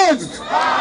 mapinduzi.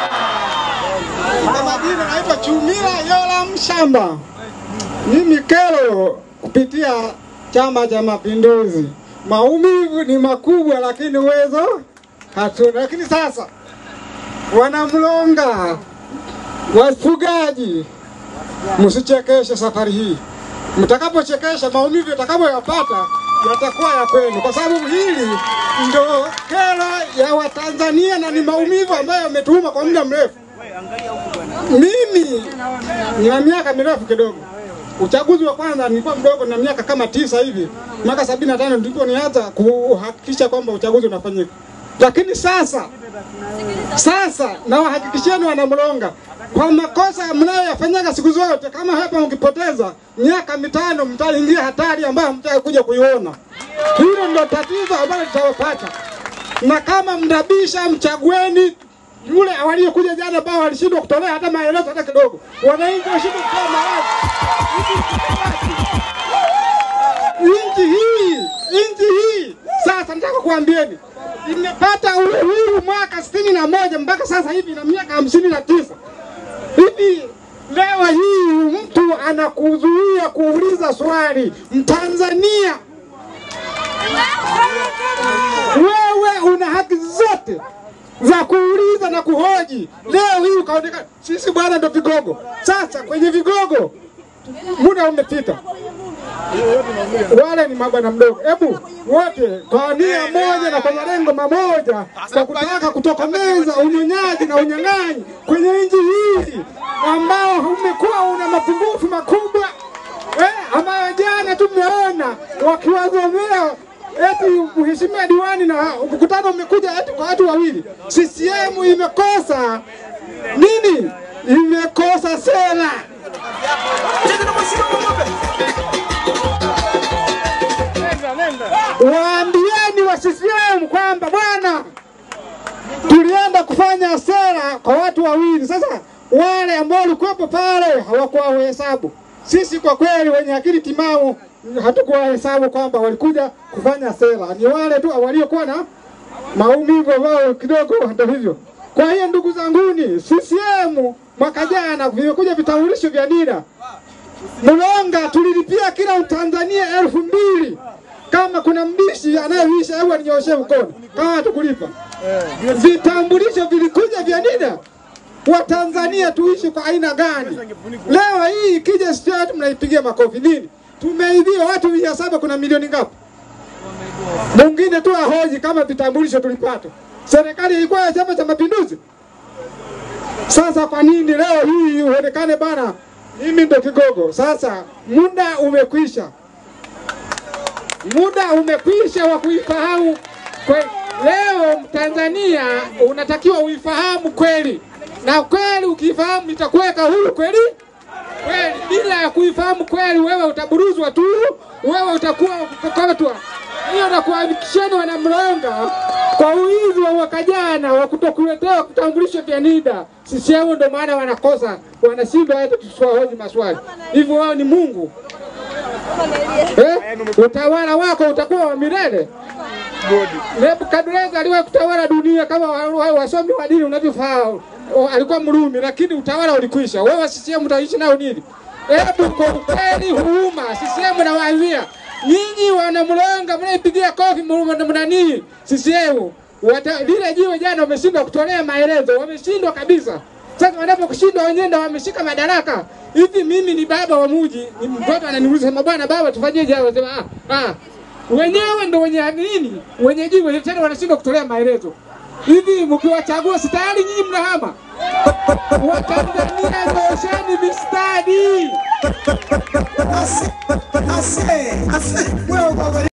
Kwa majina naitwa Chumila Yola Mshamba. Mimi kero kupitia Chama cha Mapinduzi. Maumivu ni makubwa, lakini uwezo hatuna. Lakini sasa wanamlonga wafugaji, msichekeshe safari hii. Mtakapochekesha maumivu yatakapoyapata yatakuwa ya kwenu, kwa sababu hili ndo kero ya Watanzania na ni maumivu ambayo yametuuma kwa muda mrefu. Mimi nina miaka mirefu kidogo. Uchaguzi wa kwanza nilikuwa mdogo na miaka kama tisa hivi, mwaka sabini na tano ndipo nianza kuhakikisha kwamba uchaguzi unafanyika. Lakini sasa sasa nawahakikisheni wanamlonga kwa makosa mnayoyafanyaga siku zote, kama hapa mkipoteza miaka mitano mtaingia hatari ambayo hamtaki kuja kuiona. Hilo ndo tatizo ambalo litawapata, na kama mnabisha, mchagueni yule waliokuja jana ambao walishindwa kutolea hata maelezo hata kidogo. Wananchi washindwa kutoa maelezo. Nchi hii nchi hii sasa, nataka kuambieni imepata uhuru mwaka sitini na moja mpaka sasa hivi na miaka hamsini na tisa hivi leo hii mtu anakuzuia kuuliza swali Mtanzania, wewe una haki zote za kuuliza na kuhoji. Leo hii ukaonekana sisi bwana ndo vigogo. Sasa kwenye vigogo muda umepita, wale ni mabwana mdogo. Hebu wote kwa nia moja na kwa malengo mamoja, kwa kutaka kutokomeza unyonyaji na unyang'anyi kwenye nchi hii ambao umekuwa una mapungufu makubwa eh, ambayo jana tumeona wakiwazomea eti mheshimiwa diwani na mkutano umekuja eti kwa watu wawili. CCM imekosa nini? Imekosa sera. Waambieni wa CCM kwamba bwana, tulienda kufanya sera kwa watu wawili. Sasa wale ambao walikuwepo pale hawakuwahesabu. Sisi kwa kweli wenye akili timamu hatukuwahesabu kwamba walikuja kufanya sera, ni wale tu waliokuwa na maumivu wao kidogo, ndio hivyo. Kwa hiyo ndugu zanguni, CCM mwaka jana vimekuja vitambulisho vya NIDA Mlonga tulilipia kila Mtanzania elfu mbili. Kama kuna mbishi anayeisha, hebu aninyooshe mkono kama hatukulipa. Vitambulisho vilikuja vya NIDA. Watanzania tuishi kwa aina gani? Leo hii ikija state mnaipigia makofi nini? Tumeibiwa watu mia saba, kuna milioni ngapi? Mwingine tu ahoji kama vitambulisho tulipata. Serikali ilikuwa ya Chama cha Mapinduzi. Sasa kwa nini leo hii uonekane bana, mimi ndo kigogo? Sasa muda umekwisha, muda umekwisha wa kuifahamu kwe. Leo Tanzania unatakiwa uifahamu kweli, na kweli ukiifahamu itakuweka huru kweli kweli. Bila ya kuifahamu kweli, wewe utaburuzwa tu, wewe utakuwa kukokotwa. Hiyo nakuhakikisheni wanamlonga kwa uizi wa mwaka jana wa kutokuletewa vitambulisho vya NIDA. CCM ndio maana wanakosa, wanashindwa hata tusiwahoji maswali. Hivyo wao ni Mungu eh? Utawala wako utakuwa wa milele. Nebukadneza aliwahi kutawala dunia kama wa- wa- wasomi wa dini unavyofahamu, O, alikuwa Mrumi, lakini utawala ulikwisha. Wewe CCM utaishi nao nini? Hebu kwa ukweli, huruma, CCM nawaambia nyinyi wanamlonga, mnaipigia kofi mna- mnanii CCM Wata, lile jiwe jana wameshindwa kutolea maelezo, wameshindwa kabisa. Sasa wanapokushindwa wenyewe ndio wameshika madaraka. Hivi mimi ni baba wa muji, ni mtoto ananiuliza sema, bwana baba, tufanyeje hapa? Sema ah, ah, wenyewe ndo wenye nini, wenye jiwe tena wanashindwa kutolea maelezo. Hivi mkiwachagua si tayari nyinyi mnahama? Watanzania, nyosheni mistari. Ase, ase, ase, wewe baba